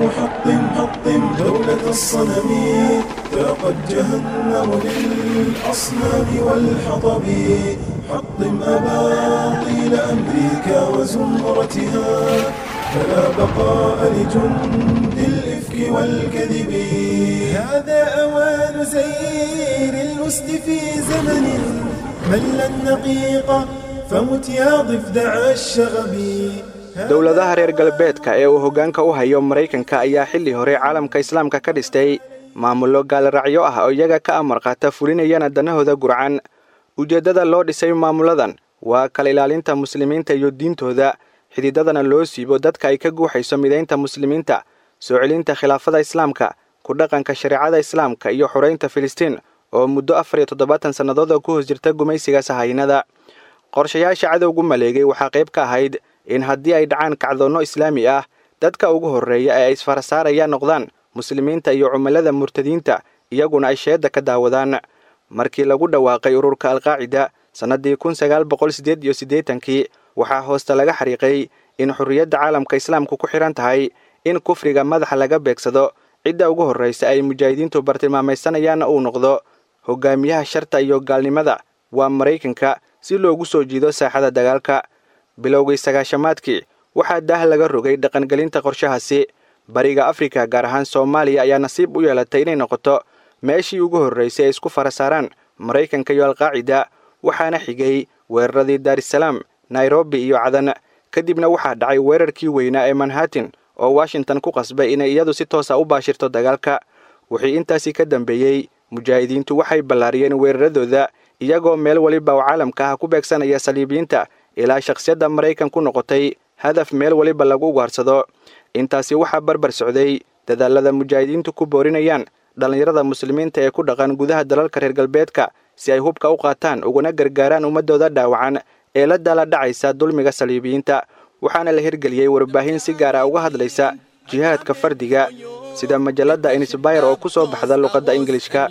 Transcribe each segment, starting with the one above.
محطم حطم دولة الصنم فقد جهنم للأصنام والحطب حطم أباطيل أمريكا وزمرتها فلا بقاء لجند الإفك والكذب هذا أوان زير الأسد في زمن مل النقيق فمت يا ضفدع الشغب dowladaha reer galbeedka ee uu hoggaanka u hayo maraykanka ayaa xilli hore caalamka islaamka ka dhistay maamullo gaalraacyo ah oo iyaga ka amar qaata fulinayana danahooda gurcan ujeeddada loo dhisay maamulladan waa kala ilaalinta muslimiinta iyo diintooda xididadana loo siibo dadka ay ka guuxayso midaynta muslimiinta soo celinta khilaafada islaamka ku dhaqanka shareecada islaamka iyo xoraynta filistiin oo muddo afar iyo toddobaatan sannadooda ku hoos jirta gumaysiga sahaynada qorshayaasha cadowgu maleegay waxaa qayb ka ahayd in haddii ay dhacaan kacdoonno islaami ah dadka ugu horreeya ee ay isfarasaarayaan noqdaan muslimiinta iyo cumilada murtadiinta iyaguna ay sheedda ka daawadaan markii lagu dhawaaqay ururka alqaacida sannaddii kun sagaal boqol siddeed iyo siddeetankii waxaa hoosta laga xariiqay in xorriyadda caalamka islaamku ku xidhan tahay in kufriga madaxa laga beegsado cidda ugu horraysa ay mujaahidiintu bartilmaamaysanayaan uu noqdo hogaamiyaha sharta iyo gaalnimada waa maraykanka si loogu soo jiido saaxada dagaalka bilowgii sagaashamaadkii waxaa daah laga rogay dhaqangelinta qorshahaasi bariga afrika gaar ahaan soomaaliya ayaa nasiib u yeelatay inay noqoto meeshii ugu horraysay ay isku fara saaraan maraykanka iyo alqaacida waxaana xigay weeraradii daarisalaam nairobi iyo cadan kadibna waxaa dhacay weerarkii weynaa ee manhattan oo washington ku qasbay inay iyadu si toosa u baashirto dagaalka wixii intaasii ka dambeeyey mujaahidiintu waxay ballaariyeen weeraradooda iyagoo meel weliba oo caalamka ah ku beegsanaya saliibiyiinta ilaa shakhsiyadda maraykan ku noqotay hadaf meel weliba lagu ugaarsado intaasi waxaa barbar socday dadaalada mujaahidiintu ku boorinayaan dhallinyarada muslimiinta ee ku dhaqan gudaha dalalka reer galbeedka si ay hubka u qaataan uguna gargaaraan ummadooda dhaawacan ee la daala dhacaysa dulmiga saliibiyiinta waxaana la hirgeliyey warbaahin si gaara uga hadlaysa jihaadka fardiga sida majalladda insbayr oo ku soo baxda luqadda ingilishka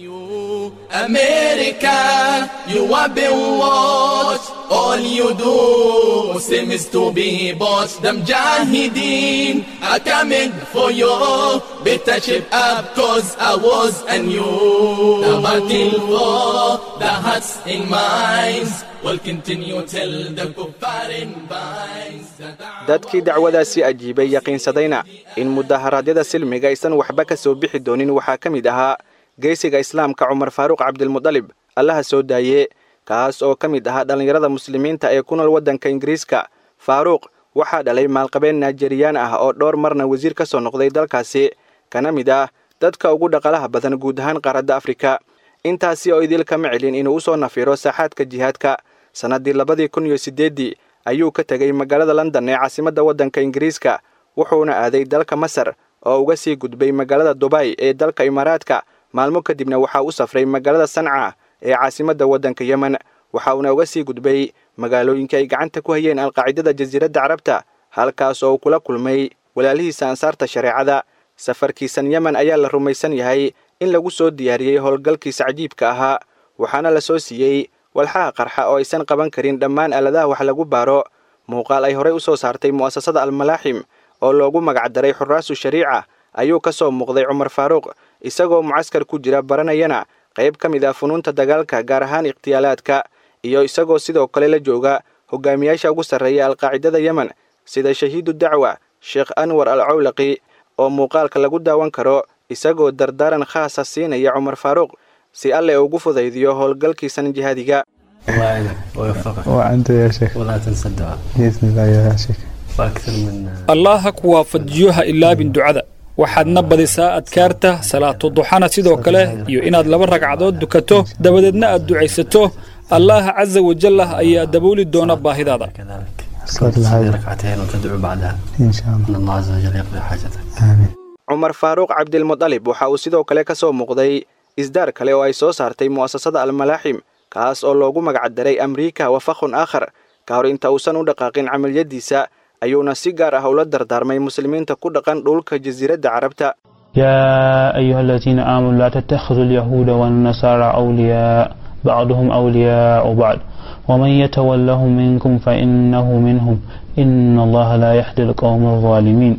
America, you have been watched. All you do seems to be bought. The Mujahideen are coming for you. Better shape up, cause I was and you. The battle for the hearts and minds will continue till the kuffar in binds. dadkii dacwadaasi ajiibay yaqiinsadayna in mudaharaadyada silmiga aysan waxba ka soo bixi doonin waxaa ka mid ahaa geesiga islaamka cumar faaruuq cabdilmudalib allaha soo daaye kaas oo ka mid ahaa dhallinyarada muslimiinta ee ku nool waddanka ingiriiska faaruuq waxaa dhalay maalqabeen naijeriyaan ah oo dhowr marna wasiir ka soo noqday dalkaasi kana mid ah dadka ugu dhaqalaha badan guud ahaan qaaradda afrika intaasi oo idil kama celin inuu u soo nafiro saaxaadka jihaadka sannaddii labadii kun iyo siddeeddii ayuu ka tegey magaalada london ee caasimadda waddanka ingiriiska wuxuuna aaday dalka masar oo uga sii gudbay magaalada dubay ee dalka imaaraadka maalmo kadibna waxaa u safray magaalada sanca ee caasimadda waddanka yemen waxa uuna uga sii gudbay magaalooyinka ay gacanta ku hayeen alqaacidada jasiiradda carabta halkaas oo uu kula kulmay walaalihiisa ansaarta shareecada safarkiisan yemen ayaa la rumaysan yahay in lagu soo diyaariyey howlgalkiisa cajiibka ahaa waxaana la soo siiyey walxaha qarxa oo aysan qaban karin dhammaan aaladaha wax lagu baaro muuqaal ay horey u soo saartay mu'asasada almalaaxim oo loogu magacdaray xuraasu shariica ayuu ka soo muuqday cumar faaruuq isagoo mucaskar ku jira baranayana qayb ka mid ah funuunta dagaalka gaar ahaan ikhtiyaalaadka iyo isagoo sidoo kale la jooga hogaamiyaasha ugu sarreeya alqaacidada yemen sida shahiidu dacwa sheekh anwar al cawlaqi oo muuqaalka lagu daawan karo isagoo dardaaran khaasa siinaya cumar faaruuq si alle ugu fudaydiyo howlgalkiisan jihaadiga وأنت يا شيخ ولا تنسى الدعاء بإذن الله يا شيخ وأكثر من allah ha ku waafajiyo ha ilaabin ducada waxaadna badisaa adkaarta salaatu duxana sidoo kale iyo inaad laba ragcadood dukato dabadeedna aad ducaysato allaha casa wajallah ayaa dabooli doona baahidaada كذلك صلاة تصلي الحاجة ركعتين وتدعو بعدها إن شاء الله أن الله عز وجل يقضي حاجتك آمين cumar faaruuq cabdilmudalib waxa uu sidoo kale ka soo muuqday isdaar kale oo ay soo saartay mu'asasada almalaaxim kaas oo loogu magacdaray amriika wafakhun aakhar ka hor inta uusan u dhaqaaqin camaliyadiisa ayuuna si gaar ah ula dardaarmay muslimiinta ku dhaqan dhulka jasiiradda carabta يا أيها الذين آمنوا لا تتخذوا اليهود والنصارى أولياء بعضهم أولياء بعض ومن يتولهم منكم فإنه منهم إن الله لا يهدي القوم الظالمين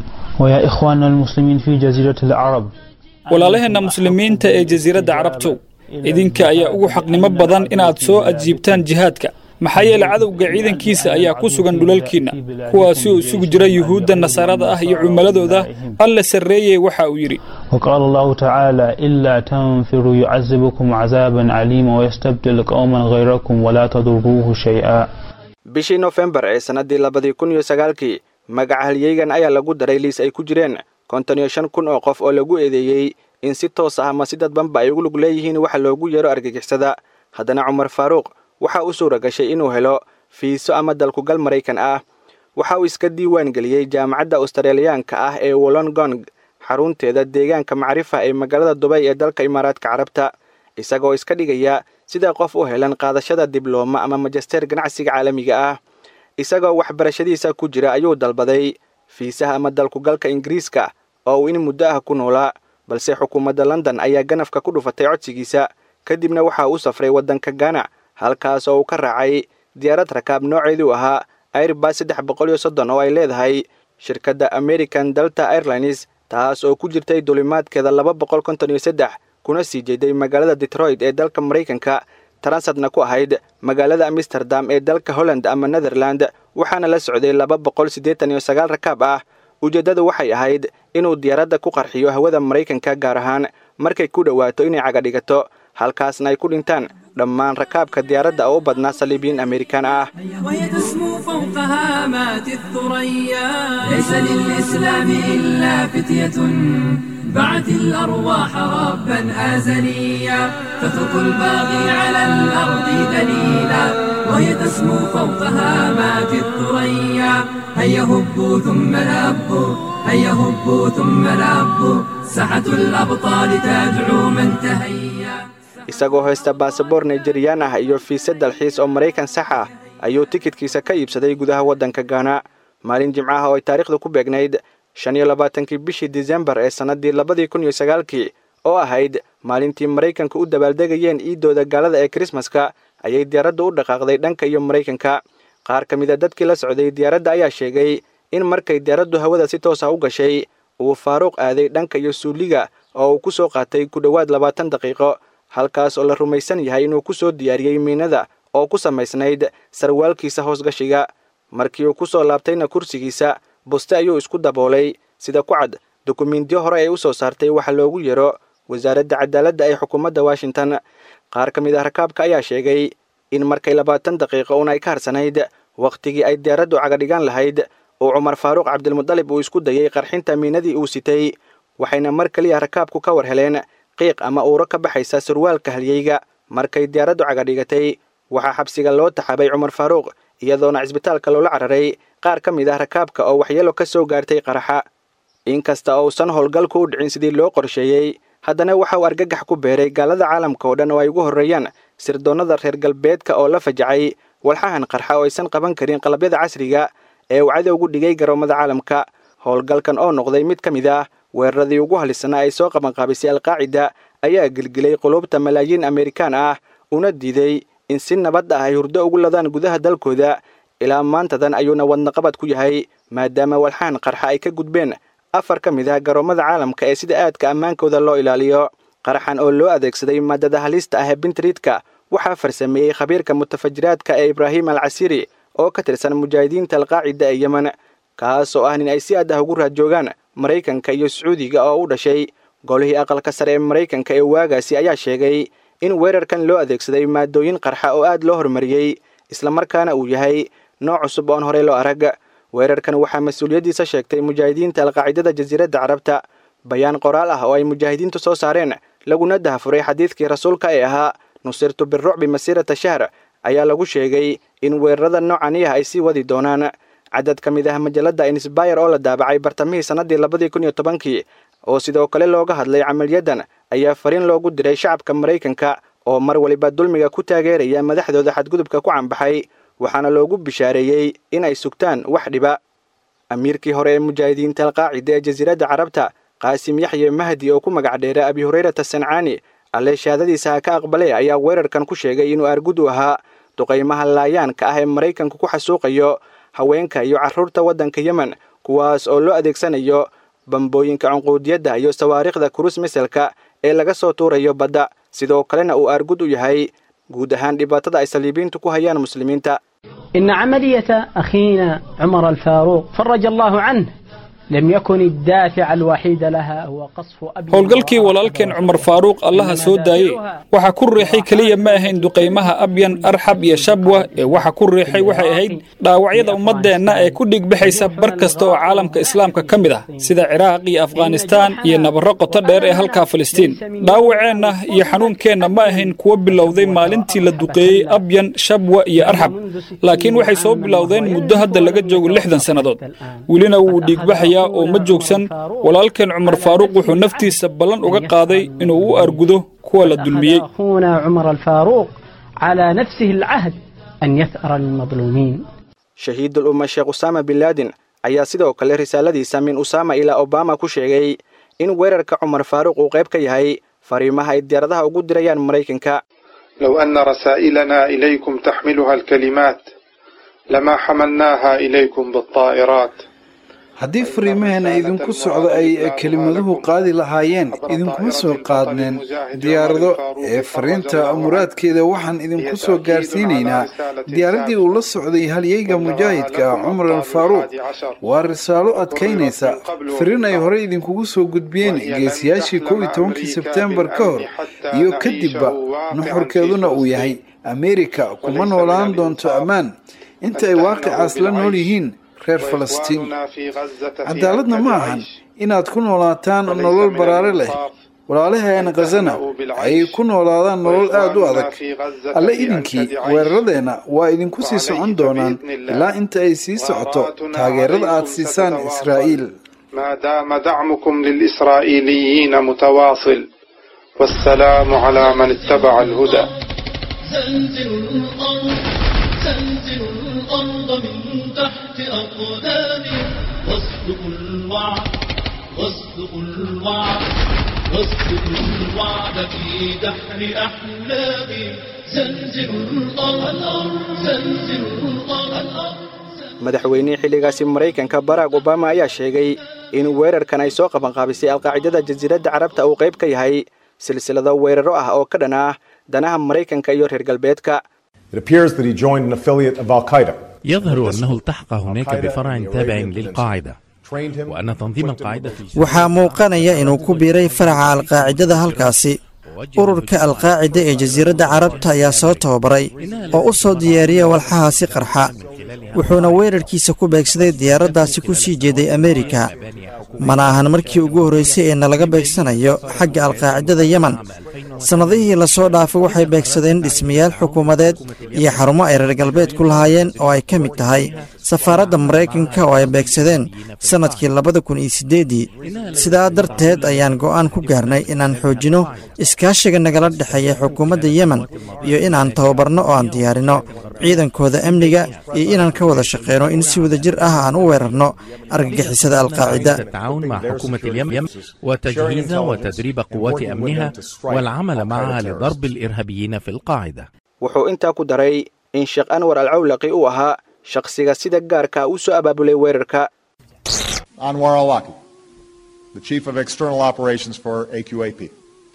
ويا إخواننا المسلمين في جزيرة العرب walaalaheenna muslimiinta ee jasiiradda carabtow idinka ayaa ugu xaqnimo badan inaad soo ajiibtaan jihaadka maxaa yeele cadowga ciidankiisa ayaa ku sugan dhulalkiinna kuwaasi oo isugu jira yuhuudda nasaarada ah iyo cumaladooda alla sarreeyey waxa uu yidhi وقال الله تعالى إلا تنفروا يعذبكم عذابا عليما ويستبدل قوما غيركم ولا تضروه شيئا bishii nofembar ee sannaddii labadii kun iyo sagaalkii magaca halyeygan ayaa lagu daray liis ay ku jireen konton iyo shan kun oo qof oo lagu eedeeyey in si toos ah ama si dadbanba ay ugu lug leeyihiin waxa loogu yeero argagixisada haddana cumar faaruuq waxa u suura gashay inuu helo fiiso ama dalkugal maraykan ah waxa uu iska diiwaan geliyey jaamacadda australiyaanka ah ee wollongong xarunteeda deegaanka macrifa ee magaalada dubay ee dalka imaaraadka carabta isagoo iska dhigaya sida qof u helan qaadashada diblooma ama majisteer ganacsiga caalamiga ah isagoo waxbarashadiisa ku jira ayuu dalbaday fiisaha ama dalkugalka ingiriiska oo uu in muddo ah ku noolaa balse xukuumadda london ayaa ganafka ku dhufatay codsigiisa kadibna waxa uu u safray waddanka gana halkaas oo uu ka raacay diyaarad rakaab nooceedu ahaa airbas saddex boqol iyo soddon oo ay leedahay shirkadda american delta airlines taas oo ku jirtay dulimaadkeeda laba boqol konton iyo saddex kuna sii jeeday magaalada detroit ee dalka maraykanka transadna ku ahayd magaalada amsterdam ee dalka holland ama netherland waxaana la socday laba boqol siddeetan iyo sagaal rakaab ah ujeeddadu waxay ahayd inuu diyaaradda ku qarxiyo hawada maraykanka gaar ahaan markay ku dhowaato inay caga dhigato halkaasna ay ku dhintaan dhammaan rakaabka diyaaradda oo u badnaa saliibiyiin amerikaan ah وهي تسمو فوق هامات الثريا ليس للإسلام إلا فتية بعت الأرواح ربا آزليا تترك الباغي على الأرض دليلا وهي تسمو فوق هامات الثريا هيا هبوا ثم لبوا هيا هبوا ثم لبوا ساحة الأبطال تدعو من تهيا isagoo haysta baasaboor nijeriyaan ah iyo fiise dalxiis oo maraykan sax ah ayuu tikidkiisa ka iibsaday gudaha waddanka gaana maalin jimcaha oo ay taariikhda ku beegnayd shan iyo labaatankii bishii disembar ee sannaddii labadii kun iyo sagaalkii oo ahayd maalintii maraykanka u dabaaldegayeen iidooda gaalada ee krismaska ayay diyaaraddu u dhaqaaqday dhanka iyo maraykanka qaar ka mid a dadkii la socday diyaaradda ayaa sheegay in markay diyaaraddu hawada si toos ah u gashay uu faaruuq aaday dhanka iyo suuliga oo uu ku soo qaatay ku dhowaad labaatan daqiiqo halkaas oo la rumaysan yahay inuu ku soo diyaariyey miinada oo ku samaysnayd sarwaalkiisa hoosgashiga markii uu ku soo laabtayna kursigiisa buste ayuu isku daboolay sida ku cad dukumiintiyo hore ay u soo saartay waxa loogu yeero wasaaradda cadaaladda ee xukuumadda washington qaar ka mid ah rakaabka ayaa sheegay in markay labaatan daqiiqo un ay ka harsanayd wakhtigii ay diyaaraddu cagadhigaan lahayd uu cumar faaruuq cabdilmudalib uu isku dayey qarxinta miinadii uu sitay waxayna mar keliya rakaabku ka war heleen qiiq ama uuro ka baxaysa surwaalka halyeyga markay diyaaraddu cagadhigatay waxaa xabsiga loo taxabay cumar faaruuq iyadoona cisbitaalka loola cararay qaar ka mid ah rakaabka oo waxyeelo ka soo gaartay qaraxa inkasta uusan howlgalku u dhicin sidii loo qorsheeyey haddana waxa uu argagax ku beeray gaalada caalamka oo dhan oo ay ugu horreeyaan sirdoonnada reer galbeedka oo la fajacay walxahan qarxa oo aysan qaban karin qalabyada casriga ee uu cadowgu dhigay garoomada caalamka howlgalkan oo noqday mid ka mid ah weeraradii ugu halisnaa ay soo qabanqaabisay alqaacida ayaa gelgelay qulubta malaayiin amerikaan ah una diiday in si nabad ah ay hurdo ugu ladaan gudaha dalkooda ilaa maantadan ayuuna wadnaqabad ku yahay maadaama walxahan qarxa ay ka gudbeen afar ka mid ah garoomada caalamka ee sida aadka ammaankooda loo ilaaliyo qaraxan oo loo adeegsaday maadada halista ah ee bintriidka waxaa farsameeyey khabiirka mutafajiraadka ee ibraahim al casiri oo ka tirsan mujaahidiinta alqaacida ee yemen kaas oo ah nin ay si aad ah ugu raadjoogaan maraykanka iyo sacuudiga oo u dhashay golihii aqalka sare ee maraykanka ee waagaasi ayaa sheegay in weerarkan loo adeegsaday maadooyin qarxa oo aad loo horumariyey islamarkaana uu yahay nooc cusub oon horey loo arag weerarkan waxaa mas-uuliyaddiisa sheegtay mujaahidiinta alqaacidada jasiiradda carabta bayaan qoraal ah oo ay mujaahidiintu soo saareen laguna dahafuray xadiidkii rasuulka ee ahaa nusirtu birucbi masiirata shahr ayaa lagu sheegay in weerarada noocani ah ay sii wadi doonaan cadad ka mid ah majalladda insbayr oo la daabacay bartamihii sannadii labadii kun iyo tobankii oo sidoo kale looga hadlay camaliyaddan ayaa fariin loogu diray shacabka maraykanka oo mar waliba dulmiga ku taageeraya madaxdooda xadgudubka ku cambaxay waxaana loogu bishaareeyey inay sugtaan wax dhiba amiirkii hore ee mujaahidiinta alqaacida ee jasiiradda carabta qaasim yaxye mahdi oo ku magac dheera abi hurayrata sancaani alle shahaadadiisa ha ka aqbale ayaa weerarkan ku sheegay inuu argud u ahaa duqaymaha laayaanka ah ee maraykanku ku xasuuqayo haweenka iyo carruurta waddanka yemen kuwaas oo loo adeegsanayo bambooyinka cunquudiyadda iyo sawaariikhda kurus miselka ee laga soo tuurayo badda sidoo kalena uu aargud u yahay guud ahaan dhibaatada ay saliibiintu ku hayaan muslimiinta إن عملية أخينا عمر الفاروق فرج الله عنه لم يكن الدافع الوحيد لها هو قصف أبي howlgalkii walaalkeen cumar faaruuq allaha soo daayey waxa ku riixay keliya ma ahayn duqaymaha abyan arxab iyo shabwa ee waxa ku riixay waxay ahayd dhaawacyada ummaddeenna ee ku dhigbaxaysa bar kasta oo caalamka islaamka ka mid ah sida ciraaq iyo afghanistaan iyo nabarro qoto dheer ee halkaa filistiin dhaawaceenna iyo xanuunkeenna ma ahayn kuwo bilowday maalintii la duqeeyey abyan shabwa iyo arxab laakiin waxay soo bilowdeen muddo hadda laga joogo lixdan sannadood welina wuu dhiigbaxayaa oo ma joogsan walaalkeen cumar faaruuq wuxuu naftiisa ballan uga qaaday inuu u argudo kuwa la dulmiyey أخونا عمر الفاروق على نفسه العهد أن يثأر المظلومين shahiidul umma sheekh usaama bin laadin ayaa sidoo kale risaaladiisa min usaama ilaa obama ku sheegay in weerarka cumar faaruuq uu qayb ka yahay fariimaha ay diyaaradaha ugu dirayaan maraykanka لو أن رسائلنا إليكم تحملها الكلمات لما حملناها إليكم بالطائرات haddii fariimaheena idinku socdo ay kelimaduhu qaadi lahaayeen idinkuma soo qaadneen diyaarado ee fariinta muraadkeeda waxaan idinku soo gaarsiinaynaa diyaaraddii uu la socday halyeyga mujaahidka ah cumar al faaruuq waa risaalo adkaynaysa fariin ay horey idinkugu soo gudbiyeen geesiyaashii kow iyo tobankii sebteembar ka hor iyo kadibba nuxurkeeduna uu yahay ameerika kuma noolaan doonto ammaan inta ay waaqicaas la nool yihiin reer falastiin cadaaladna ma ahan inaad ku noolaataan nolol baraare leh walaalaheena khazana ay ku noolaadaan nolol aad u adag alle idinkii weeraradeenna waa idinku sii socon doonaan ilaa inta ay sii socoto taageerada aad siisaan israa'iil ما دام دعمكم للإسرائيليين متواصل والسلام على من اتبع الهدى زلزل الأرض زلزل الأرض من تحت أقدامي واصدق الوعد واصدق الوعد واصدق الوعد في دحر أحلامي زلزل الأرض زلزل الأرض madaxweynihii xilligaasi maraykanka barack obama ayaa sheegay in weerarkan ay soo qabanqaabisay alqaacidada jasiiradda carabta uu qayb ka yahay silsilado weeraro ah oo ka dhan ah danaha maraykanka iyo reer galbeedka يظهر أنه التحق هناك بفرع تابع للقاعدة وأن تنظيم القاعدة في waxaa muuqanaya inuu ku biiray faraca alqaacidada halkaasi ururka alqaacida ee jasiiradda carabta ayaa soo tababaray oo u soo diyaariya walxahaasi qarxa wuxuuna weerarkiisa ku beegsaday diyaaraddaasi ku sii jeeday ameerika mana ahan markii ugu horraysay ee nalaga beegsanayo xagga alqaacidada yemen sannadihii lasoo dhaafay waxay beegsadeen dhismayaal xukuumadeed iyo xarumo ay reer galbeed ku lahaayeen oo ay ka mid tahay safaaradda maraykanka oo ay beegsadeen sannadkii labada kun iyo siddeeddii sidaa darteed ayaan go'aan ku gaarnay inaan xoojinno iskaashiga nagala dhexeeya xukuumadda yemen iyo inaan tababarno oo aan diyaarinno ciidankooda amniga iyo inaan ka wada shaqeyno in si wada jir ah aan u weerarno argagixisada alqaacida التعاون مع حكومة اليمن وتجهيز وتدريب قوات أمنها والعمل معها لضرب الإرهابيين في القاعدة wuxuu intaa ku daray in sheekh anwar alcawlaqi uu ahaa shakhsiga sida gaarka u soo abaabulay weerarka Anwar al-Awlaki, the Chief of External Operations for AQAP.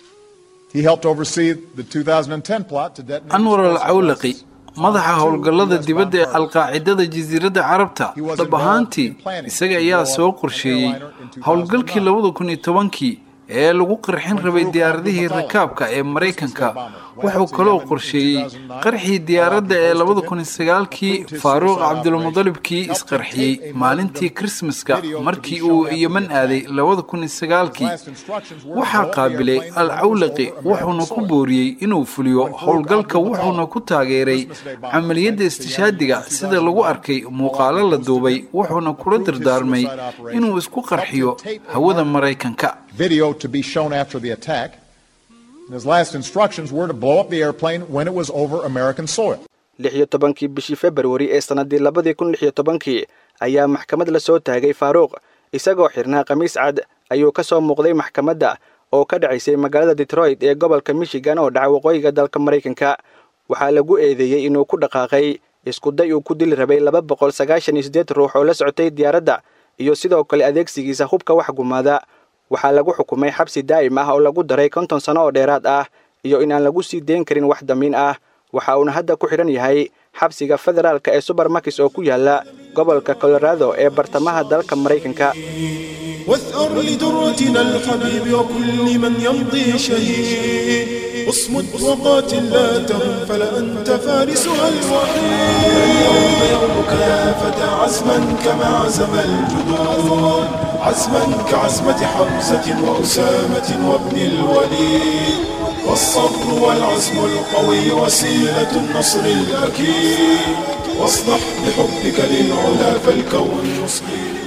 He helped oversee the 2010 plot to detonate... anwar al cawlaqi madaxa howlgallada dibadda ee alqaacidada jasiiradda carabta dhab ahaantii isaga ayaa soo qorsheeyey howlgalkii labada kun iyo tobankii ee lagu qarxin rabay diyaaradihii rakaabka ee maraykanka wuxuu kaloo qorsheeyey qarxii diyaaradda ee labada kun iyo sagaalkii faaruuq cabdulmudalibkii isqarxiyey maalintii krismaska markii uu yeman aaday labada kun iyo sagaalkii waxaa qaabilay al cawlaqi wuxuuna ku booriyey inuu fuliyo howlgalka wuxuuna ku taageeray camaliyadda istishaadiga sida lagu arkay muuqaalo la duubay wuxuuna kula dardaarmay inuu isku qarxiyo hawada maraykanka video to be shown after the attack. And his last instructions were to blow up the airplane when it was over American soil. lix iyo tobankii bishii februari ee sannaddii labadii kun lix iyo tobankii ayaa maxkamad la soo taagay faaruuq isagoo xirnaa khamiis cad ayuu ka soo muuqday maxkamadda oo ka dhacaysay magaalada detroit ee gobolka michigan oo dhaca waqooyiga dalka maraykanka waxaa lagu eedeeyey inuu ku dhaqaaqay iskuday uu ku dili rabay laba boqol sagaashan iyo siddeed ruux oo la socotay diyaaradda iyo sidoo kale adeegsigiisa hubka wax gumaada waxaa lagu xukumay xabsi daa'im ah oo lagu daray konton sano oo dheeraad ah iyo in aan lagu sii deyn karin wax damiin ah waxa uuna hadda ku xidhan yahay xabsiga federaalka ee subermakis oo ku yaala gobolka colorado ee bartamaha dalka maraykanka واثأر لدرتنا الحبيب وكل من يمضي شهيد اصمد وقاتل لا تهم فلأنت فارسها الوحيد اليوم يومك يا فتى عزما كما عزم الجدود عزما كعزمة حمزة وأسامة وابن الوليد والصبر والعزم القوي وسيلة النصر الأكيد واصلح بحبك للعلا فالكون يصغي